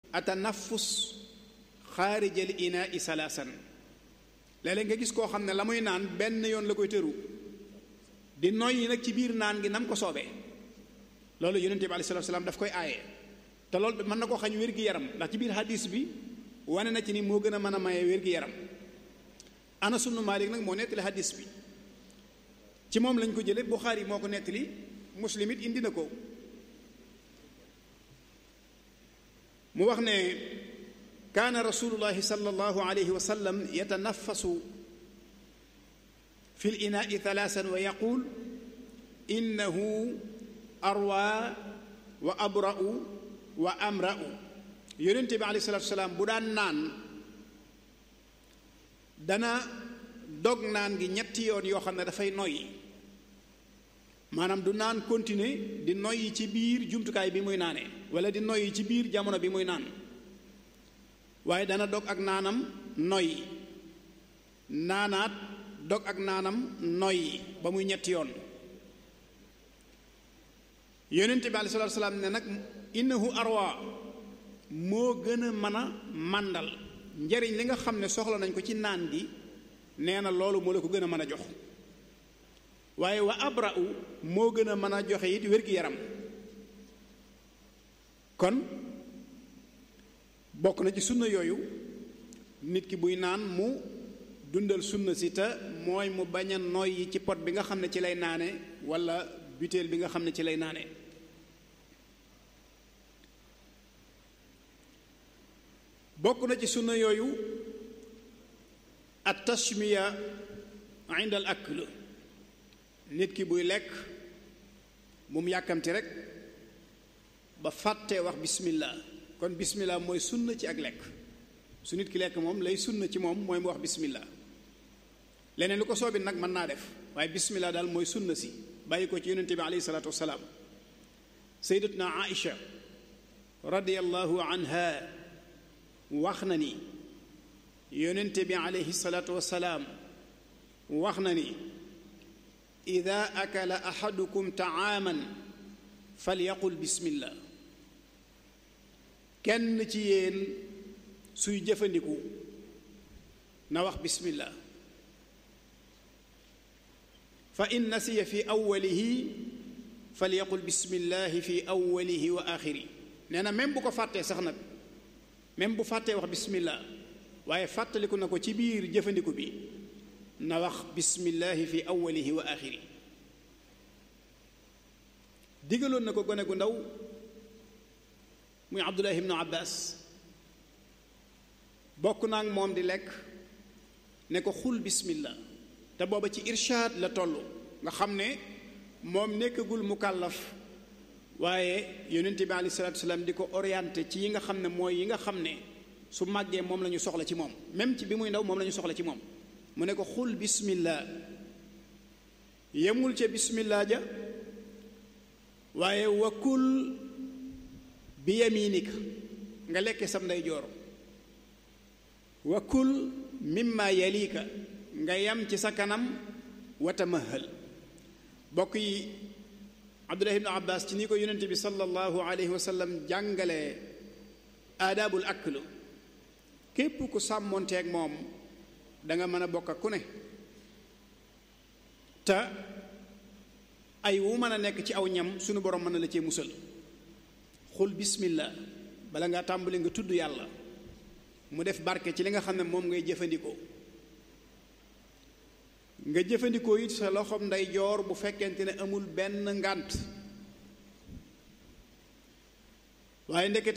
atanafus xaarijal inaa i salaasan léeg-léeg nga gis koo xam ne la muy naan benn yoon la koy tëru di noyyi nag ci biir naan gi nam ko soobee loolu yonente bi alayhi salaatu salaam daf koy aaye te loolu mën na koo xañ wér-gi-yaram ndax ci biir hadis bi wane na ci ni moo gën a mën a maye wér-gi-yaram Anas ibnu Maalik nag moo nettali hadis bi ci moom lañ ko jële Buxaari moo ko nettali Muslim it indi na ko mu wax ne kaana rasulullahi sallallahu alayhi wa sallam yatanafasu fi l inaai thalaasan wa yaquul innahu arwa wa abra'u wa amra'u yonente bi alayhi salatu wasalaam bu daan naan dana dog naan gi ñetti yoon yoo xam ne dafay noyyi maanaam du naan continuer di noyyi ci biir jumtukaay bi muy naane wala di noyyi ci biir jamono bi muy naan waaye dana dog ak naanam noyyi naanaat dog ak naanam noyyi ba muy ñetti yoon yonente bi alayhi salaatu salaam ne nag innahu arwa moo gën a mën a màndal njariñ li nga xam ne soxla nañ ko ci naan gi nee na loolu moo la ko gën a mën a jox waaye wa abra'u moo gën a mën a joxe it wér-gi-yaram kon bokk na ci sunna yooyu nit ki buy naan mu dundal sunna si te mooy mu bañ a noyyi ci pot bi nga xam ne ci lay naane wala butéel bi nga xam ne ci lay naane bokk na ci sunna yooyu at tashmiya inda al akl nit ki buy lekk mu yàkkamti rek ba fàttee wax bismillah kon bismillah mooy sunna ci ak lekk su nit ki lekk moom lay sunna ci moom mooy mu wax bismillah leneen lu ko soobit nag mën naa def waaye bismillah daal mooy sunna si bàyyi ko ci yonente bi alayhi salaatu wasalaam sayyidatuna aïcha radiyallahu anha wax na ni yonente bi alayhi salaatu wasalaam wax na ni ida akala ahadukum taaman falyaqul bismillah kenn ci yéen suy jëfandiku na wax bismillah fa in nasiya fi awwalihi falyaqul bismillahi fi awwalihi wa axiri nee na même bu ko fàttee sax nag même bu fàttee wax bismillah waaye fàttaliku na ko ci biir jëfandiku bi na wax bismillahi fi awwalihi wa axiri digaloon na ko gone gu ndaw muy abdullah ibnu abbas bokk naa ak moom di lekk ne ko xul bismillah te booba ci irshaad la toll nga xam ne moom nekkagul mukallaf waaye yonente bi alei salatu salaam di ko orienté ci yi nga xam ne mooy yi nga xam ne su màggee moom la ñu soxla ci moom même ci bi muy ndaw moom la ñu soxla ci moom mu ne ko xul bismillah yemul ca bismillah ja waaye wakul bi yaminika nga lekke sam nday joor wakul mimma yalika nga yam ci sa kanam watamahal bokk yi abdullah ibnu abbas ci ni ko yonente bi sallallahu alayhi wa sallam jàngale aadaabul aklu képp ku sàmmonteeg moom da nga mën a bokk ak ku ne te ay wu mën a nekk ci aw ñam sunu borom mën na la cee musal xul bismillah bala nga tàmbali nga tudd yàlla mu def barke ci li nga xam ne moom ngay jëfandikoo nga jëfandikoo it sa loxoom ndeyjoor bu fekkente ne amul benn ngànt waaye ndekete